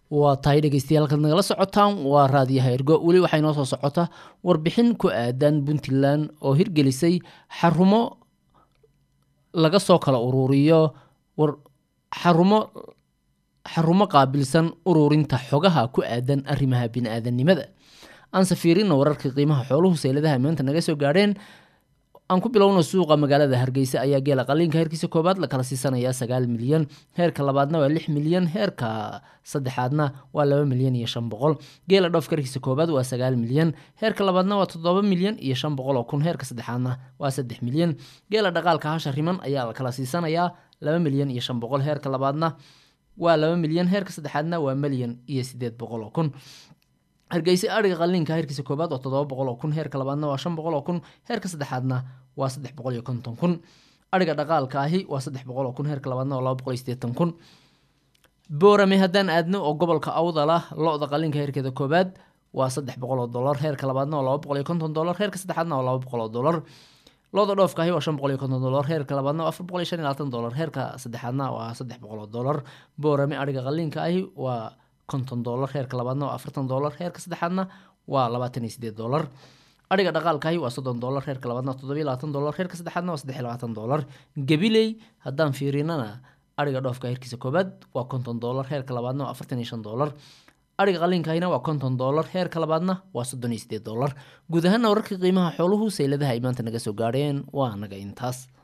waa tahay dhegeystayaal halkaad nagala socotaan waa raadiyaha ergo weli waxaa inoo soo socota warbixin ku aadan puntland oo hirgelisay xarumo laga soo kala ururiyo war xarumo xarumo qaabilsan ururinta xogaha ku aadan arrimaha bini-aadannimada aanse fiirina wararka qiimaha xooluhu sayladaha maanta naga soo gaadheen aan ku bilowno suuqa magaalada hargeysa ayaa geela qaliinka heerkiisa koobaad la kala siisanayaa sagaal milyan heerka labaadna waa lix milyan heerka saddexaadna waa laba milyan iyo shan boqol geela dhoofka heerkiisa koobaad waa sagaal milyan heerka labaadna waa toddoba milyan iyo shan boqol oo kun heerka saddexaadna waa saddex milyan geela dhaqaalka hasha riman ayaa la kala siisanayaa laba milyan iyo shan boqol heerka labaadna waa laba milyan heerka saddexaadna waa milyan iyo sideed boqol oo kun hargeysa adhiga qaliinka heerkiisa koobaad waa toddoba boqol oo kun heerka labaadna waa shan boqol oo kun heerka saddexaadna waa saddex boqol iyo konton kun adhiga dhaqaalka ahi waa saddex boqol oo kun heerka labaadna waa laba boqol iyo sideetan kun boorame haddaan aadno oo gobolka awdala lo-da qaliinka heerkeeda koobaad waa saddex boqol oo dolar heerka labaadna waa laba boqol iyo konton dolar heerka saddexaadna waa laba boqol oo dolar looda dhoofka ahi waa shan boqol iyo konton dolar heerka labaadna waa afar boqol iyo shan iyo labaatan dolar heerka saddexaadna waa saddex boqol oo dolar boorame adhiga qaliinka ahi waa konton dolar heerka labaadna waa afartan dolar heerka saddexaadna waa labaatan iyo sideed dolar adhiga dhaqaalkaahi waa soddon dolar heerka labaadna waa toddobiyo labaatan dolar heerka saddexaadna waa saddex iyo labaatan dolar gabiley haddaan fiirinana adhiga dhoofka heerkiisa koobaad waa konton dolar heerka labaadna waa afartan iyo shan dolar adhiga qaliinkahina waa konton dolar heerka labaadna waa soddon iyo sideed dolar guud ahaana wararka qiimaha xooluhu sayladaha ay maanta naga soo gaadheen waa naga intaas